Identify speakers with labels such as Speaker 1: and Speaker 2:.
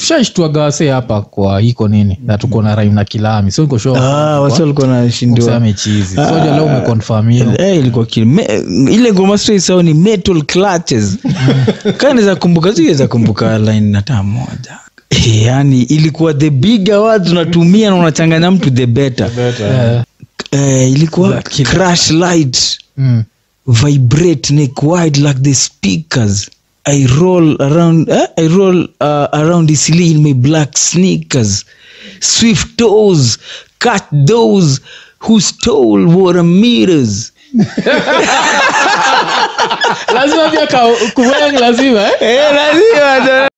Speaker 1: tushaishtuaga wase hapa kwa iko nini na tuko na raim na kilami so iko sure
Speaker 2: ah, wasi walikuwa nashindiwa
Speaker 1: useme chizi soja leo umeconfirm hiyo
Speaker 2: Eh, ilikuwa kili me, ile ngoma straight sawa ni metal clutches kaa naweza kumbuka siweza kumbuka line hata moja Eh, yani ilikuwa the bigger words unatumia na unachanganya mtu the better
Speaker 1: Eh,
Speaker 2: eh, ilikuwa crash light
Speaker 1: mm.
Speaker 2: vibrate neck wide like the speakers i roll around eh? i roll uh, around easily in my black sneakers swift toes cut those who stole water meters
Speaker 1: lazima pia ka- kuveng lazima eh?
Speaker 2: eh, lazima